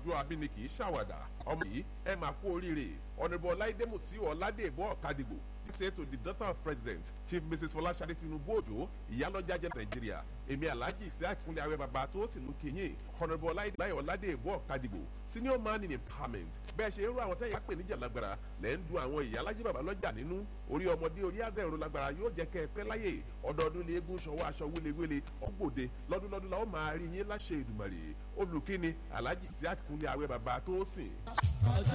ọjọ́ abíní kì í ṣàwàdà ọmọ yìí ẹ máa kú oríire ọ̀nàbọ̀ ọláìdé mùtí ọ̀làdèbọ̀ ọ̀kadìgbò say to the daughter of president chief mrs fọláṣadé tinubu òjò ìyálọ́jà jẹ́ nàìjíríà èmi alhaji isiaq kúnlẹ̀ awẹ́ bàbá tó sì mú kínyìn ọ̀nàbọ̀ ọláìdé láyọ̀ ọ̀làdèbọ̀ ọ̀kadìgbò senior man in empowerment bẹ́ẹ̀ ṣe irú àwọn tẹ́yà pè níjà lágbára lẹ́ ń du àwọn ìyálàjì bàbá lọ́jà nínú orí ọmọdé orí àdẹ̀rùn lágbára yóò jẹ́ kẹ́ ẹ pẹ́ láyè ọdọọdún ní eégún ṣọwọ́ aṣọ wélewéle ọgbòde lọ́dúnlọ́dún la ó máa rí yín láṣẹ ìdùmàrè olùkíni alhaji isiaq kúnlẹ̀ awẹ́ bàbá tó sìn.